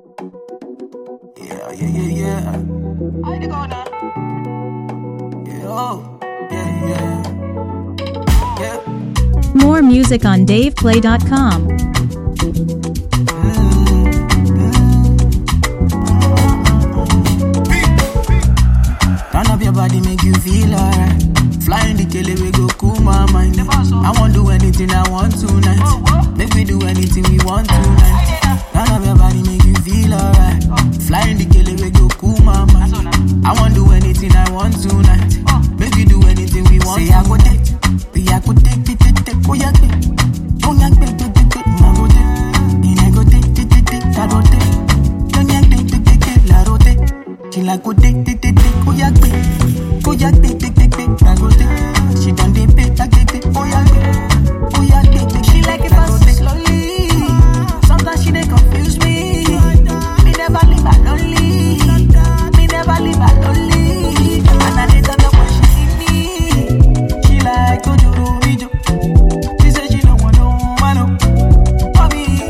Yeah, yeah, yeah, yeah. I to go now. Yeah, oh, yeah, yeah. Yeah. More music on DavePlay.com. Turn up your body, make you feel alright. Flying the kele, we go cool my mind. I won't do anything I want tonight. Make we do anything we want tonight. Turn up your body, make you feel alright. Flying the kele, we go cool my mind. I won't do anything I want tonight. Make we do anything we want. Say I go take, be I go take, take, take, take, oh yeah, take. Oh yeah, take, take, take, take, I go take. And I go take, take, take, take, I go take. Don't yeah, take, take, take, take, la rote. She like go take, take, take, take, oh yeah, take. Oh yeah, take, take, take, take, I go take. She done dey pay, I get it, oh yeah, take. Oh yeah, take, take, She take, like I it go fast and take. slowly. Sometimes she dey confuse me. Me never leave her lonely. Me never leave her lonely. And I dey turn up when she see me. She like to do video. She say she don't want no man oh, for me.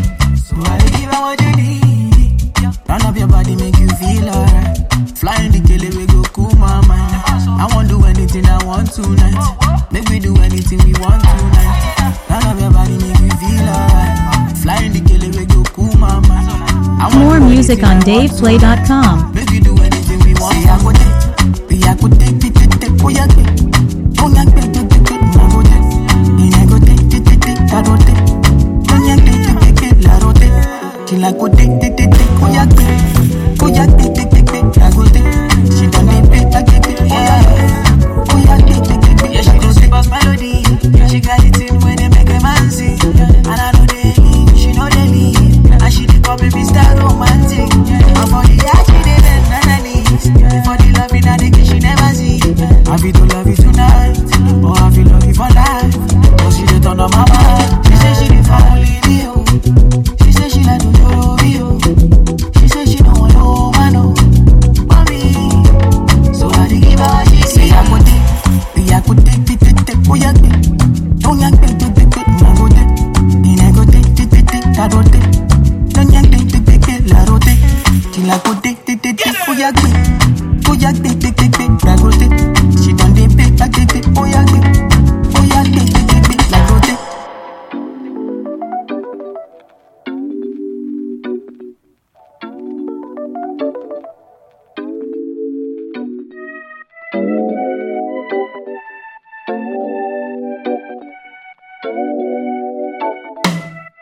So I dey give her what you need. Turn up your body, make you feel alright. Flying the kele, we go cool my mind. I won't do anything I want tonight. Make we do anything we want tonight. Turn up your body, make you feel alright. Flying the kele, we go cool my mind. I won't More do music anything on I want DavePlay.com. tonight. Make we do anything we want. Say I go take, be I go take, take, take, take, oh yeah, take. Oh yeah, take, take, take, take, I go take. And I go take, take, take, take, I go take. Oh yeah, take, take, take, take, la go take. Till I go take, take, take, take, oh yeah, take. Oh yeah, take, take, take, take, I go take. She done dey pay, I get it, oh yeah, take. Oh yeah, take, take, take, take, Yeah, I she go do take. sweet as melody. Yeah, she got it in when they make a man sing. And I know they leave, she know they leave. And she dey copy me style romantic. And for the art, she dey bend on her knees. For the love in her, the kiss she never see. I feel to love you tonight, or I feel love you for life. Cause she dey turn on my mind. She say she dey for only me, oh. She say she like to know me, oh. She say she don't want no man, oh. For me, so I dey give her what she Say say. I go take, be I go take, take, take, take, oh yeah, take. Don't yank, take, take, take, take, I go take. And I go take, take, take, take, I go take. Don't yank, take, take, take, take, la go take. Till I go take, take, take, take, oh yeah, take. Oh yeah, take, take, take, take, I go take. She done dey pay, I get it, oh yeah, take. Oh yeah, take, take, take, take, la go take.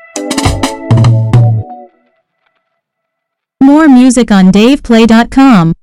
More music on DavePlay.com.